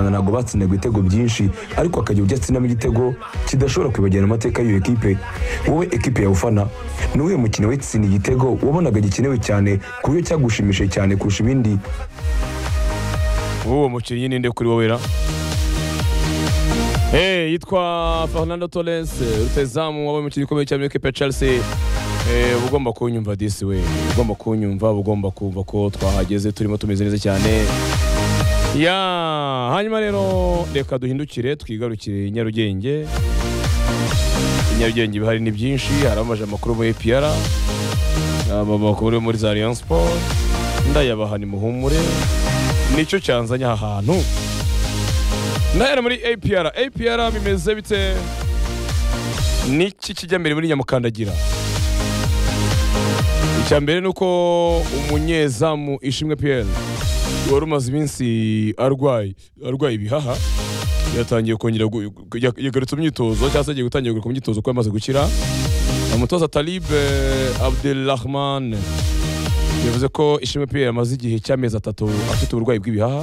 ntabwo batsinda ibitego byinshi ariko akagira ibyo atsinamo igitego kidashobora kwibagirana amateka y'iyo ekipe wowe ekipe yawe ufana ni uwuhe mukino witsinda igitego wabonaga gikenewe cyane ku buryo cyagushimishije cyane kurusha ibindi uwo mukinnyi ninde kuri wowe ra Eh, yitwa Fernando Torres eh, rutazamu wabaye umukinnyi ukomeye cyane muri ekipe ya Chelsea Eh, uba ugomba kunyumva disi we uba ugomba kunyumva uba ugomba kumva ko twahageze turimo tumeze neza cyane ya hanyuma rero reka duhindukire twigarukire nyarugenge nyarugenge ibihari ni byinshi hari amaje amakuru muri APR amakuru yo muri za Rayon Sport ndayabaha ni muhumure nicyo cyanzanye aha hantu ndahera muri APR APR bimeze bite niki kijya mbere muri nyamukandagira icya mbere ni uko umunyezamu ishimwe Pierre wari umaze iminsi arwaye arwaye ibihaha yatangiye kongera gu- gu- ya- yagarutse mu myitozo cyangwa se agiye gutangira kugaruka mu myitozo kuko yamaze gukira umutoza Talib eh, Abdelrahman yavuze ko ishimwe Pierre amaze igihe cy'amezi atatu afite uburwayi bw'ibihaha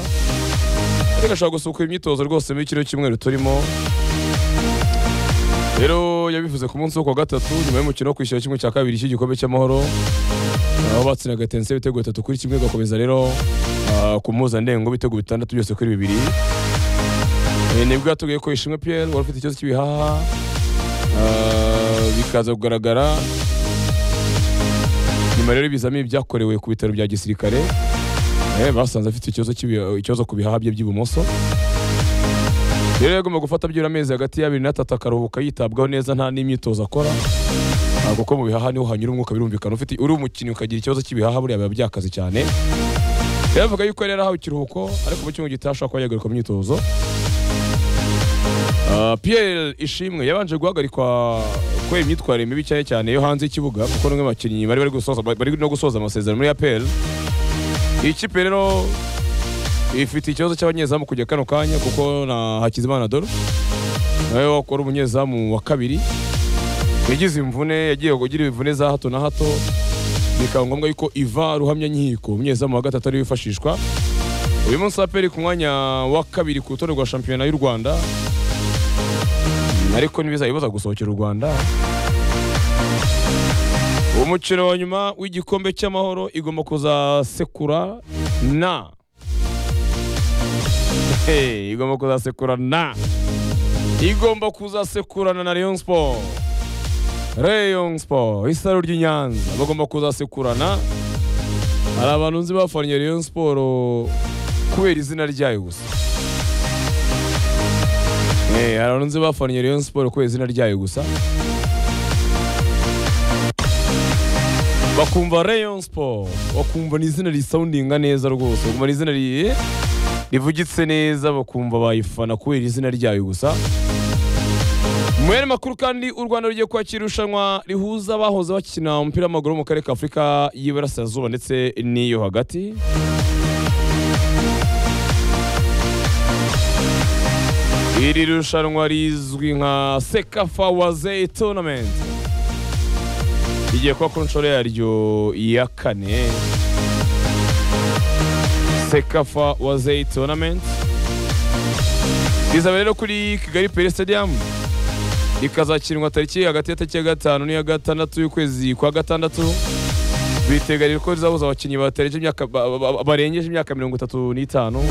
ariko ashobora gusukura imyitozo rwose muri kino cyumweru turimo rero yabivuze ku munsi wo kuwa gatatu nyuma y'umukino wo kwishyura kimwe cya kabiri cy'igikombe cy'amahoro aho batsinaga tense ibitego bitatu kuri kimwe gakomeza rero ah, ku mpuzandengo ibitego bitandatu byose kuri bibiri Eh, nibwo yatubwiye ko ishimwe Pierre wari ufite ikibazo cy'ibihaha ah, bikaza kugaragara nyuma rero y'ibizamini byakorewe ku bitaro bya gisirikare Eh, basanze afite ikibazo cy'ibi- ikibazo ku bihaha bye by'ibumoso rero yagomba gufata byibura amezi hagati y'abiri n'atatu akaruhuka yitabwaho neza nta n'imyitozo akora Ah, kuko mu bihaha niho hanyura umwuka birumvikana ufite uri umukinnyi ukagira ikibazo cy'ibihaha buriya biba byakaze cyane rero avuga yuko yari yarahawe ikiruhuko ariko mu cyumweru gitaha ashobora kuba yagaruka mu myitozo Ah, Pierre Ishimwe yabanje guhagarikwa kubera imyitwarire mibi cyane cyane yo hanze y'ikibuga kuko n'umwe mu bakinnyi bari bari gusoza- bari no gusoza amasezerano muri APR iyi kipe rero ifite ikibazo cy'abanyezamu kujya kano kanya kuko na Hakizimana Doro nawe wakora umunyezamu wa kabiri yagize imvune yagiye kugira imvune za hato na hato bikaba ngombwa yuko iva ruhamya nkiko umunyezamu wa gatatu ariwe wifashishwa uyu munsi aperi ku mwanya wa kabiri ku rutonde rwa shampiyona y'u Rwanda ariko ntibizayibuza gusohokera u Rwanda umukino wa nyuma w'igikombe cy'amahoro igomba kuzasekura na Hey, igomba kuzasekura na igomba kuzasekurana na Rayon Sport Rayon Sport isaro ry'i Nyanza bagomba kuzasekurana hari abantu nzi bafanye Rayon Sport kubera izina ryayo gusa Eh, hari abantu nzi bafanye Rayon Sport kubera izina ryayo gusa bakumva Rayon Sport bakumva ni izina risoundinga neza rwose bakumva ni izina ri- rivugitse neza bakumva bayifana kubera izina ryayo gusa mu yandi makuru kandi u rwanda rugiye kwakira irushanwa rihuza abahoze bakina umupira w'amaguru mu karere ka afurika y'iburasirazuba ndetse n'iyo hagati iri rushanwa rizwi nka sekafa waze tournament rigiye kuba ku nshuro yaryo ya kane sekafa waze tournament rizaba rero kuri kigali pere stadium ikazakinwa tariki hagati ya tariki ya gatanu n'iya gatandatu y'ukwezi kwa gatandatu biteganijwe ko rizahuza abakinnyi batarengeje imyaka ba- ba- ba- barengeje imyaka mirongo itatu n'itanu